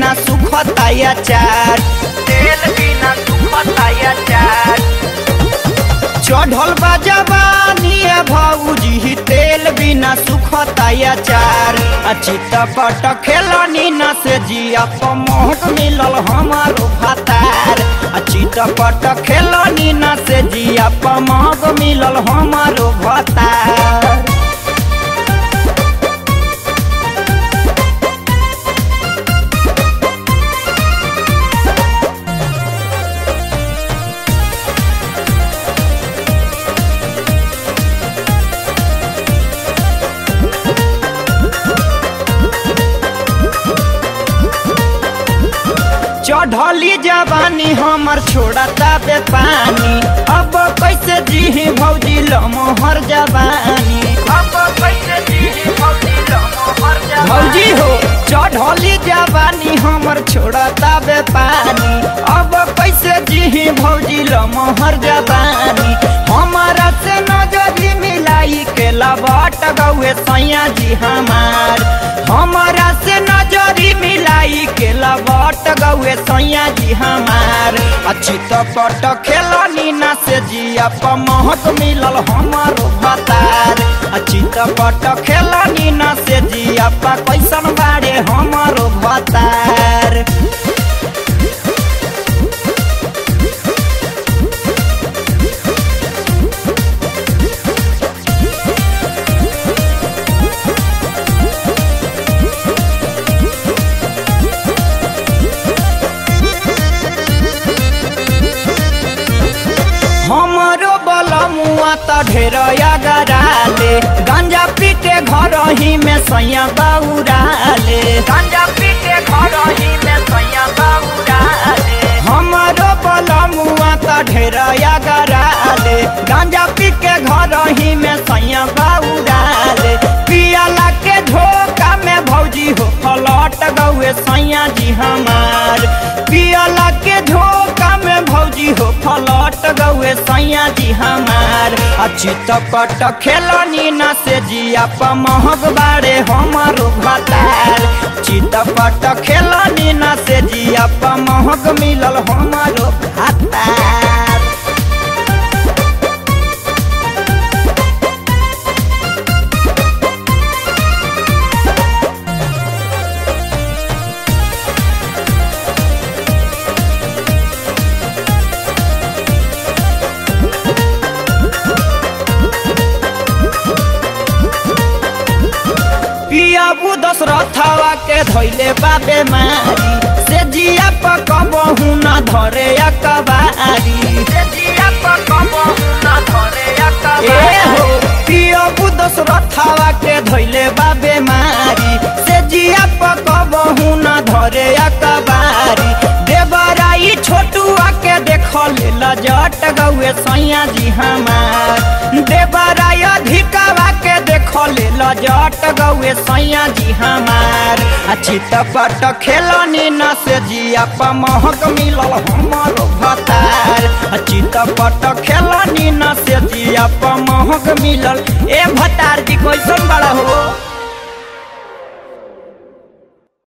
बिना सुखता अचार तेल बिना सुखता अचार चढ़ल बा जवानी भौजी तेल बिना सुखता अचार अचित पट खेलनी न से जिया पमोहक मिलल हमारो भातार अचित पट खेलनी न से जिया पमोहक मिलल हमारो भातार चढ़ली जवानी हमर छोड़ता बे पानी अब कैसे जी भौजी लमोहर जवानी अब कैसे जी भौजी लमोहर जवानी भौजी हो चढ़ली जवानी हमर छोड़ता बे पानी अब कैसे जी भौजी लमोहर जवानी हमारा से नजरी मिलाई के लबट गौए सैया जी हमार हमारा से नजरी मिलाई के लबट गौए सैया जी हमार अच्छी तो पट खेलनी ना से जिया पमहक मिलल हमारो भतार अच्छी तो पट खेलनी ना से जिया पा कैसन बारे हमारो भतार हमरो बलमुआ त ढेर गराले गांजा पी के घर ही में सैया बौराले गांजा पी के घर ही में सैया बाबूराले हमरो बलमुआ त ढेर गराले गांजा पी के घर ही में सैया बौराले पियाला के झोंका में भौजी हो फलट गौए सैया जी हमार पियाला के झोंका में भौजी हो फलट गौए सैया जी हमार अच्छी तपट खेलनी न से जिया पमहक बारे हमारो भतार चितपट खेलनी न से जिया पमहक मिलल हमारो भतार पियाबू दशरथवा के धैले बाबे मारी से जिया पकबहू न धरे अकबारी से जिया पर कबहू न धरे ए अकबारी हो पियाबू दशरथवा के धैले बाबे मारी से जिया पकबहू न धरे अकबारी देवराई छोटुआ के देखल लजट गौए सैया जी हमार देवराई अधिकवा के देखल लजट गौए सैया जी हमार अच्छी तपट खेलनी न से जिया पमहक मिलल हमारो भतार अच्छी तपट खेलनी न से जिया पमहक मिलल ए भतार